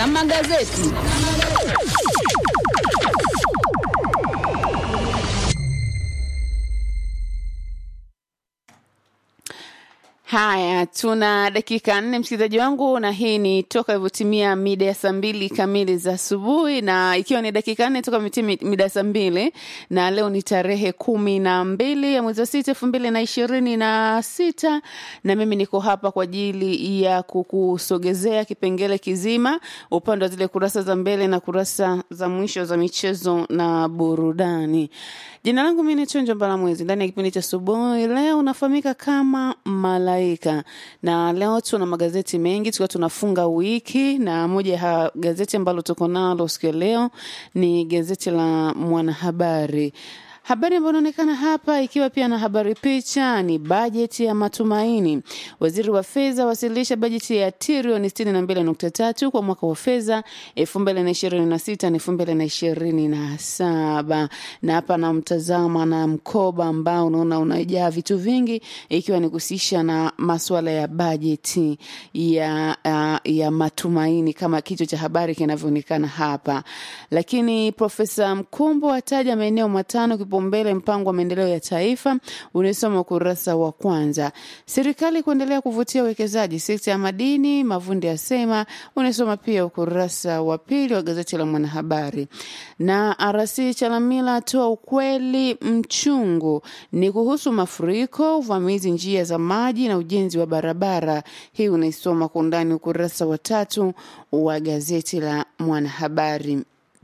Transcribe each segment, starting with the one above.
na magazeti. Haya, tuna dakika nne msikilizaji wangu, na hii ni toka ilivyotimia mida ya saa mbili kamili za asubuhi, na ikiwa ni dakika nne toka imetimia mida ya saa mbili, na leo ni tarehe kumi na mbili ya mwezi wa sita elfu mbili na ishirini na sita na mimi niko hapa kwa ajili ya kukusogezea kipengele kizima upande wa zile kurasa za mbele na kurasa za mwisho za michezo na burudani. Jina langu mimi ni Chonjo Mbalamwezi. Ndani ya kipindi cha asubuhi leo unafahamika kama Malaika, na leo tuna magazeti mengi tukiwa tunafunga wiki, na moja ya gazeti ambalo tuko nalo siku ya leo ni gazeti la Mwanahabari. Habari ambayo inaonekana hapa ikiwa pia na habari picha ni bajeti ya matumaini. Waziri wa fedha wasilisha bajeti ya trilioni 62.3 kwa mwaka wa fedha 2026 na 2027. Na hapa namtazama na mkoba ambao unaona unajaa vitu vingi, ikiwa ni kuhusisha na masuala ya bajeti ya, uh, ya matumaini kama kichwa cha habari kinavyoonekana hapa. Lakini Profesa Mkumbo ataja maeneo matano kipaumbele mpango wa maendeleo ya taifa, unaisoma ukurasa wa kwanza. Serikali kuendelea kuvutia uwekezaji sekta ya madini, Mavundi asema, unaisoma pia ukurasa wa pili wa gazeti la Mwanahabari. Na RC Chalamila atoa ukweli mchungu, ni kuhusu mafuriko, uvamizi njia za maji na ujenzi wa barabara. Hii unaisoma kwa undani ukurasa wa tatu wa gazeti la Mwanahabari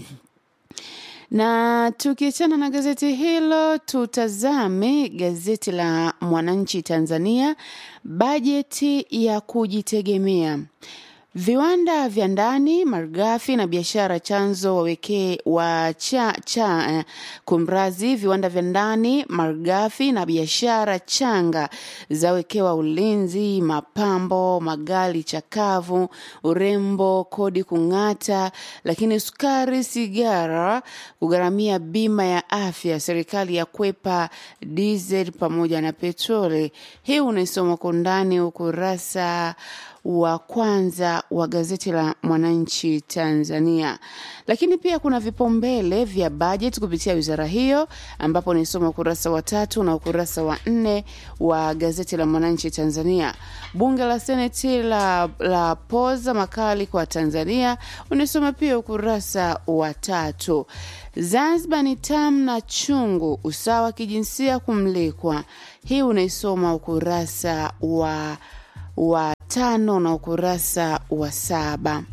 na tukiachana na gazeti hilo, tutazame gazeti la Mwananchi Tanzania, bajeti ya kujitegemea. Viwanda vya ndani, malighafi na biashara chanzo wawekee wa cha, cha eh, kumrazi. Viwanda vya ndani, malighafi na biashara changa zawekewa ulinzi, mapambo, magari chakavu, urembo, kodi kung'ata, lakini sukari, sigara kugharamia bima ya afya, serikali ya kwepa diesel pamoja na petroli. Hii unaisoma kwa undani ukurasa wa kwanza wa gazeti la Mwananchi Tanzania. Lakini pia kuna vipaumbele vya bajeti kupitia wizara hiyo, ambapo nisoma ukurasa wa tatu na ukurasa wa nne wa gazeti la Mwananchi Tanzania. Bunge la Seneti la, la poza makali kwa Tanzania, unisoma pia ukurasa wa tatu. Zanzibar ni tamu na chungu, usawa kijinsia kumlikwa. Hii unaisoma ukurasa wa wa tano na ukurasa wa saba.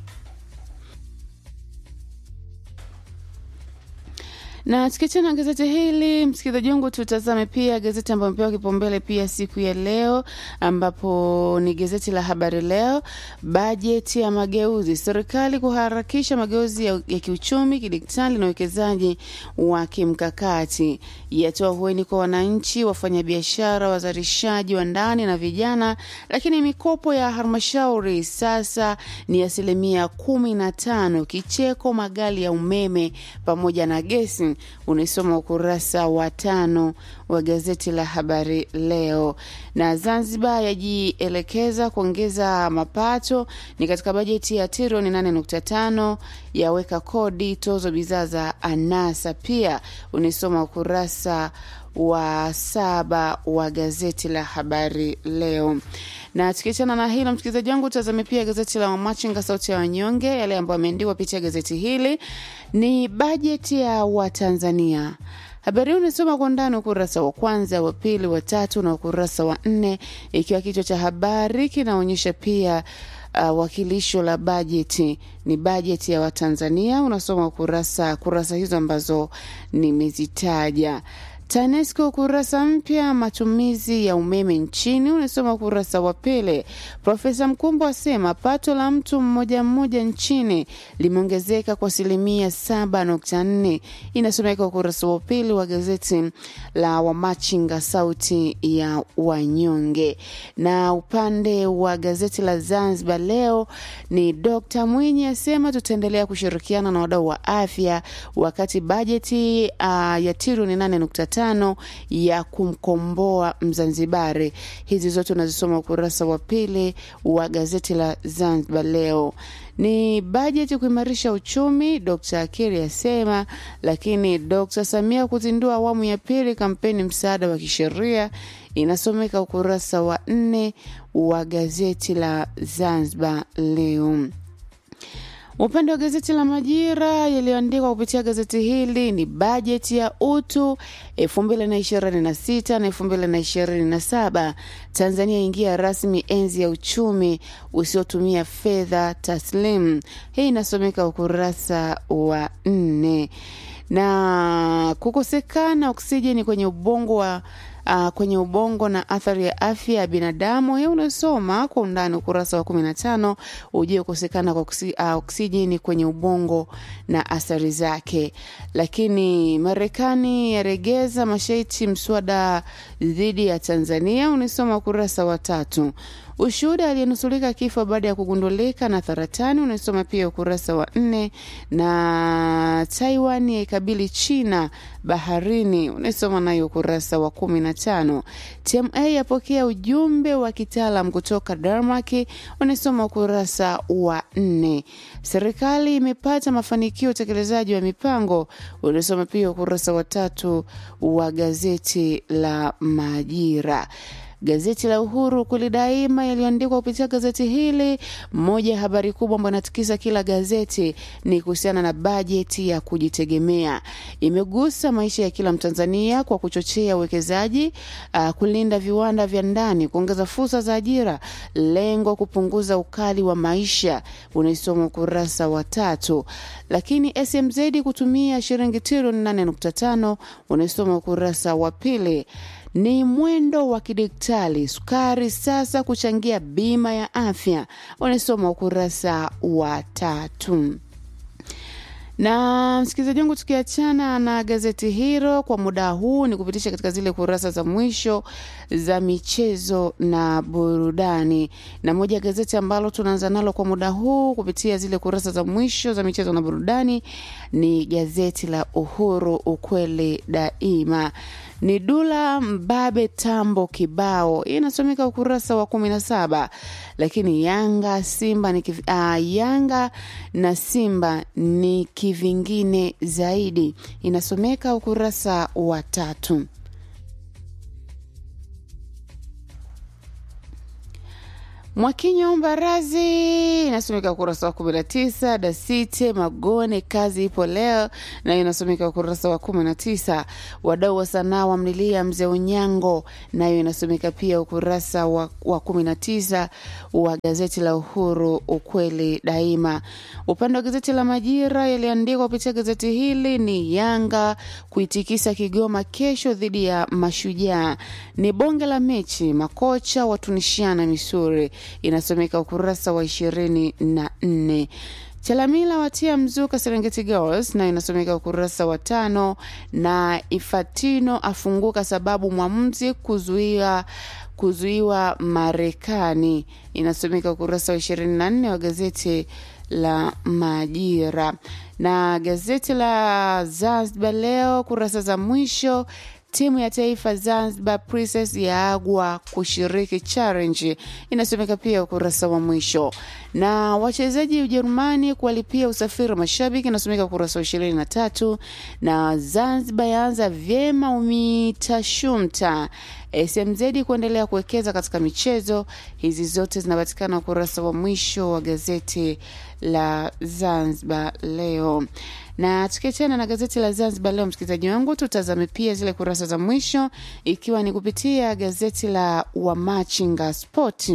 na tukiachana na gazeti hili msikilizaji wangu, tutazame pia gazeti ambayo imepewa kipaumbele pia siku ya leo, ambapo ni gazeti la Habari Leo. Bajeti ya mageuzi, serikali kuharakisha mageuzi ya, ya kiuchumi, kidigitali na uwekezaji wa kimkakati, yatoa hueni kwa wananchi, wafanyabiashara, wazalishaji wa ndani na vijana. Lakini mikopo ya halmashauri sasa ni asilimia kumi na tano, kicheko, magari ya umeme pamoja na gesi unaisoma ukurasa wa tano wa gazeti la Habari Leo. Na Zanzibar yajielekeza kuongeza mapato ni katika bajeti ya trilioni 8.5 yaweka kodi tozo bidhaa za anasa, pia unaisoma ukurasa wa saba wa gazeti la Habari Leo. Na tukiachana na hilo, msikilizaji wangu, tazame pia gazeti la Wamachinga, sauti ya wanyonge. Yale ambayo ameandikwa pitia gazeti hili ni bajeti ya Watanzania. Habari hii unasoma kwa ndani ukurasa wa kwanza, wa pili, wa tatu na ukurasa wa nne, ikiwa kichwa cha habari kinaonyesha pia uh, wakilisho la bajeti ni bajeti ya Watanzania. Unasoma kurasa kurasa hizo ambazo nimezitaja. TANESCO kurasa mpya matumizi ya umeme nchini, unasoma ukurasa wa pili. Profesa Mkumbo asema pato la mtu mmoja mmoja nchini limeongezeka kwa asilimia saba nukta nne inasomeka ukurasa wa pili wa gazeti la Wamachinga sauti ya wanyonge. Na upande wa gazeti la Zanzibar leo ni Dr. Mwinyi asema tutaendelea kushirikiana na wadau wa afya wakati bajeti uh, ya trilioni nane nukta tano ya kumkomboa Mzanzibari. Hizi zote unazisoma ukurasa wa pili wa gazeti la Zanzibar Leo. Ni bajeti kuimarisha uchumi, Dkt Akili asema. Lakini Dkt Samia kuzindua awamu ya pili kampeni msaada wa kisheria, inasomeka ukurasa wa nne wa gazeti la Zanzibar Leo. Upande wa gazeti la Majira yaliyoandikwa kupitia gazeti hili ni bajeti ya utu 2026 na 2027. Tanzania ingia rasmi enzi ya uchumi usiotumia fedha taslim. Hii inasomeka ukurasa wa nne. Na kukosekana oksijeni kwenye ubongo wa uh, kwenye ubongo na athari ya afya ya binadamu. Hiyo unasoma kwa undani ukurasa wa kumi na tano ujue kukosekana kwa oksi, uh, oksijeni kwenye ubongo na athari zake. Lakini Marekani yaregeza masharti mswada dhidi ya Tanzania, unasoma ukurasa wa tatu. Ushuhuda aliyenusulika kifo baada ya kugundulika na saratani unasoma pia ukurasa wa nne. Na Taiwan yaikabili China baharini unasoma nayo ukurasa wa kumi na tano. TMA yapokea ujumbe wa kitaalam kutoka Denmark unasoma ukurasa wa nne. Serikali imepata mafanikio utekelezaji wa mipango unasoma pia ukurasa wa tatu wa gazeti la Majira. Gazeti la Uhuru kweli daima yaliyoandikwa kupitia gazeti hili. Moja ya habari kubwa ambayo inatikisa kila gazeti ni kuhusiana na bajeti ya kujitegemea. Imegusa maisha ya kila Mtanzania kwa kuchochea uwekezaji, uh, kulinda viwanda vya ndani, kuongeza fursa za ajira, lengo kupunguza ukali wa maisha, unaisoma ukurasa wa tatu. Lakini SMZ kutumia shilingi trilioni 8.5 unaisoma ukurasa wa pili ni mwendo wa kidigitali. Sukari sasa kuchangia bima ya afya, unasoma ukurasa wa tatu. Na msikilizaji wangu, tukiachana na gazeti hilo kwa muda huu, ni kupitisha katika zile kurasa za mwisho za michezo na burudani, na moja ya gazeti ambalo tunaanza nalo kwa muda huu kupitia zile kurasa za mwisho za michezo na burudani ni gazeti la Uhuru, ukweli daima ni Dula Mbabe Tambo kibao, hii inasomeka ukurasa wa kumi na saba. Lakini Yanga Simba ni kiv... uh, Yanga na Simba ni kivingine zaidi, inasomeka ukurasa wa tatu. Mwakinyo Mbarazi inasomeka ukurasa wa kumi na tisa. Dasite Magone kazi ipo leo, nayo inasomeka ukurasa wa kumi na tisa. Wadau wa sanaa wamlilia mzee Unyango, nayo inasomeka pia ukurasa wa, wa kumi na tisa wa gazeti la Uhuru ukweli daima. Upande wa gazeti la Majira yaliandikwa kupitia gazeti hili ni Yanga kuitikisa Kigoma kesho dhidi ya Mashujaa, ni bonge la mechi, makocha watunishiana misuri inasomeka ukurasa wa ishirini na nne. Chalamila watia mzuka Serengeti Girls na inasomeka ukurasa wa tano, na Ifatino afunguka sababu mwamuzi kuzuia kuzuiwa Marekani inasomeka ukurasa wa ishirini na nne wa gazeti la Majira. Na gazeti la Zanzibar Leo kurasa za mwisho Timu ya taifa Zanzibar Princess yaagwa kushiriki challenge, inasomeka pia ukurasa wa mwisho. Na wachezaji Ujerumani kuwalipia usafiri wa mashabiki, inasomeka ukurasa wa ishirini na tatu. Na Zanzibar yaanza vyema UMITASHUMTA. SMZ kuendelea kuwekeza katika michezo. Hizi zote zinapatikana ukurasa wa mwisho wa gazeti la Zanzibar Leo na tukiachana na gazeti la Zanzibar Leo, msikilizaji wangu, tutazame pia zile kurasa za mwisho, ikiwa ni kupitia gazeti la Wamachinga Sport.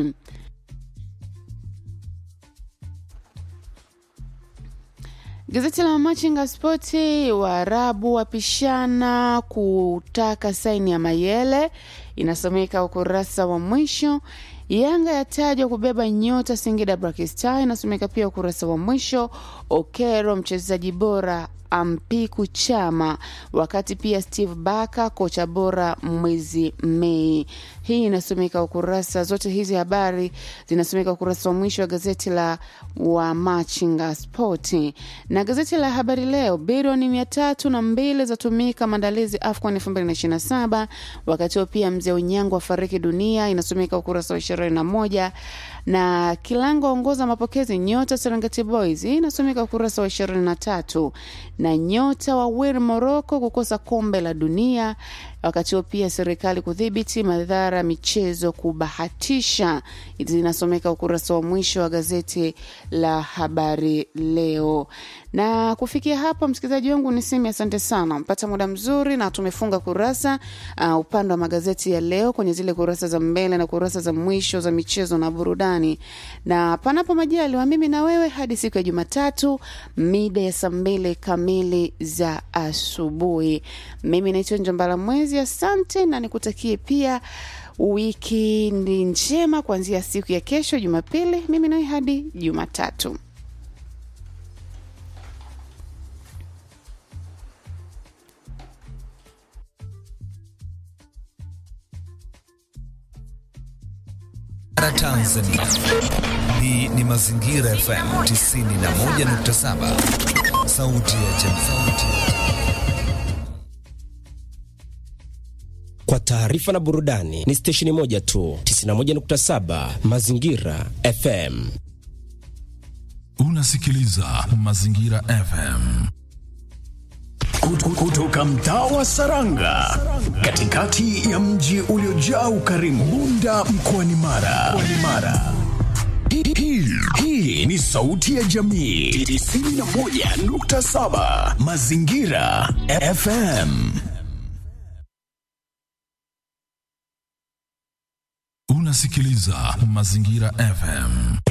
Gazeti la Wamachinga Spoti, Waarabu wapishana kutaka saini ya Mayele, inasomeka ukurasa wa mwisho. Yanga yatajwa kubeba nyota Singida Black Star, inasomeka pia ukurasa wa mwisho. Okero mchezaji bora Ampiku Chama, wakati pia Steve Baka kocha bora mwezi Mei. Hii inasomeka ukurasa, zote hizi habari zinasomeka ukurasa wa mwisho wa gazeti la Wamachinga Spoti na gazeti la Habari Leo. Bilioni mia tatu na mbili zatumika maandalizi AFCON 2027 wakati huo pia mzee Unyango afariki dunia, inasomeka ukurasa wa ishirini na moja na Kilango aongoza mapokezi nyota Serengeti Boys, inasomeka ukurasa wa ishirini na tatu na nyota wa Wir Morocco kukosa kombe la dunia wakati huo pia serikali kudhibiti madhara michezo kubahatisha, zinasomeka ukurasa wa mwisho wa gazeti la Habari Leo. Na kufikia hapo, msikilizaji wangu, niseme asante sana, mpata muda mzuri na tumefunga kurasa uh, upande wa magazeti ya leo kwenye zile kurasa za mbele na kurasa za mwisho za michezo na burudani, na panapo majaliwa, mimi na wewe hadi siku ya Jumatatu mida ya saa mbili kamili za asubuhi. Mimi naitwa Njombala Mwezi, asante na nikutakie pia wikendi njema kuanzia siku ya kesho Jumapili, mimi nawe hadi Jumatatu. Tanzania. Hii ni Mazingira FM 91.7, sauti ya jamii. Kwa taarifa na burudani ni stesheni moja tu, 91.7 Mazingira FM. Unasikiliza Mazingira FM kutoka mtaa wa Saranga, katikati ya mji uliojaa ukarimu, Bunda mkoani Mara. Mara. Hii, hii ni sauti ya jamii 91.7 Mazingira FM. Unasikiliza Mazingira FM.